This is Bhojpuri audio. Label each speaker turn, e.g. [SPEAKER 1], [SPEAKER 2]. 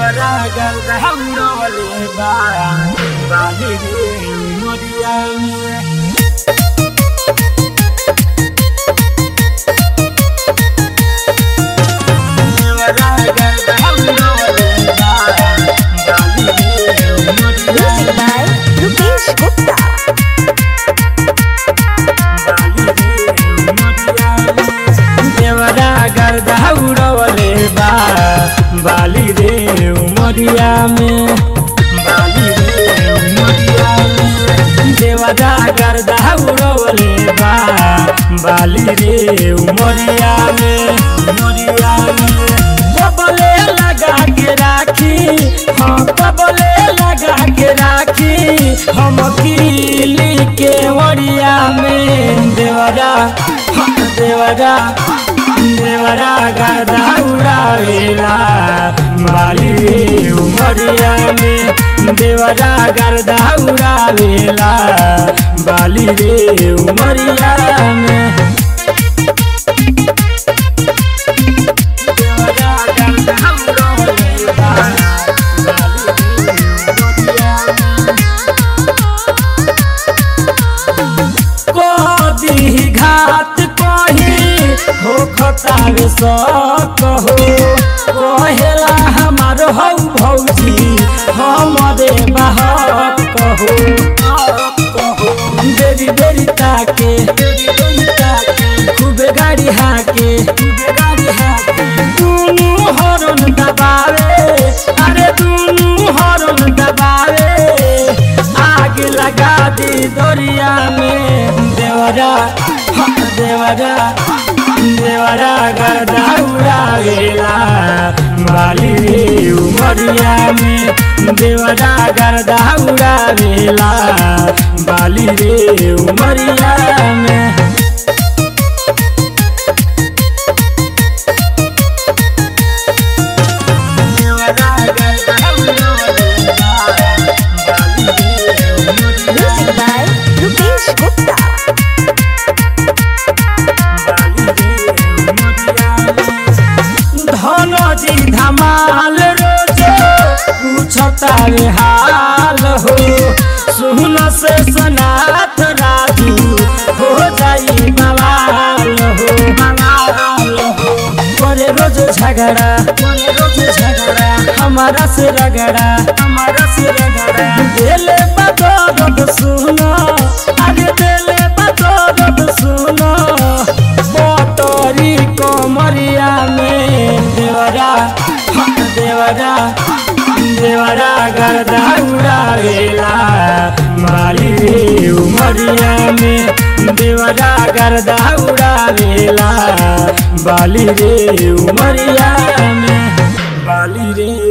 [SPEAKER 1] देवरा गर्द हौरवले बा बाली रे मोरिया में देवरा गर्द हौरवले बा बाली रे मोरिया
[SPEAKER 2] Music by Rupesh Gupta.
[SPEAKER 1] देवरा गर्द हौरवले बा बाली रे उमरिया में बाली रे उमरिया में देवरा गर्द हौरवले बा बाली रे उमरिया में उमरिया में कबले लगा के राखी हाँ कबले लगा के राखी हम किली के ओरिया में देवरा हाँ, देवरा देवरा गदा उड़ावेला माली रे उमरिया में देवरा गदा उड़ावेला बाली रे उमरिया में देवरा गदा उड़ावेला, बाली रे उमरिया में। कदी घात कही हो खतार सक हो कहेला हमार हौ भौजी हमरे बहक कहो बेरी बेरी ताके बेरी बेरी ताके खूबे गाड़ी हाके खूबे गाड़ी हाके दुनू हरन दबावे अरे दुनू हरन दबावे आग लगा दी दरिया में देवरा हाँ, देवरा देवरा गर्दा उड़ावेला बाली रे उमरिया में देवरा गर्दा उड़ावेला बाली रे उमरिया में देवरा गर्दा उड़ावेला, बाली रे उमरिया
[SPEAKER 2] Music by Rupesh Gupta.
[SPEAKER 1] Dhanji धमाल रोजे पूछता रे हाल हो सुन से सनाथ राजू हो जाई बवाल हो बवाल हो करे रोज झगड़ा करे रोज झगड़ा हमारा से रगड़ा हमारा से रगड़ा दिले बदौलत सुनो अरे दिले बदौलत सुनो मोटरी कोमरिया में देवरा हाँ, देवरा देवरा गर्दा उड़ावेला माली रे उमरिया में देवरा गर्दा उड़ावेला बाली रे उमरिया में बाली रे